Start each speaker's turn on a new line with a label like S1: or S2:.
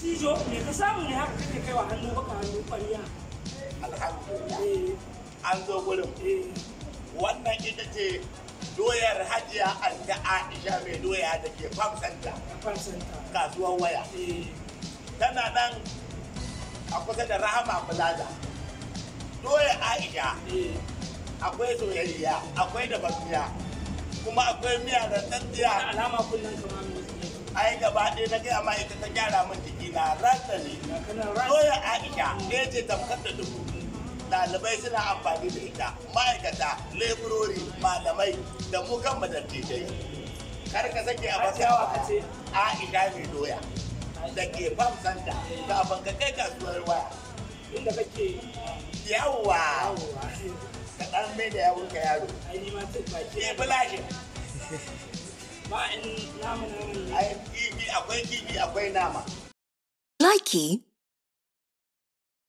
S1: Tijo, me ka samu ne haka kake kaiwa hannu baka hannu ƙwarya?
S2: alhamdulillah
S1: Eh,
S2: an zo gurin
S1: eh,
S2: wannan ita ce doyar hajiya anta aisha mai doya da ke famsanta
S1: kafan santa.
S2: kasuwar waya
S1: Eh,
S2: tana nan a kusa da rahama plaza doyar aisha
S1: eh,
S2: akwai soyayya akwai da bakiya kuma akwai miya da
S1: da
S2: tsantsiya
S1: alama kullum kamar motsi ne.
S2: ai gaba ɗaya na gaya ma ita ta gyara min jiki na rasa ne
S1: Ga kanan ras.
S2: doyar aisha ne ce tamkar da dubu ɗalibai suna amfani da ita ma'aikata leburori malamai da mu kan madattijai kar ka sake a
S1: Hajiya wa ka ce?
S2: aisha mai doya da ke fam santa kafin ka kai kasuwar waya
S1: Inda kake
S2: yawwa
S1: yawowa.
S2: ka ɗan mai da yawon ka yaro
S1: Ai, ni ma tun baki.
S2: ke bulashin
S1: Ba in namu namu ne.
S2: ai kifi akwai kifi akwai nama
S3: Likey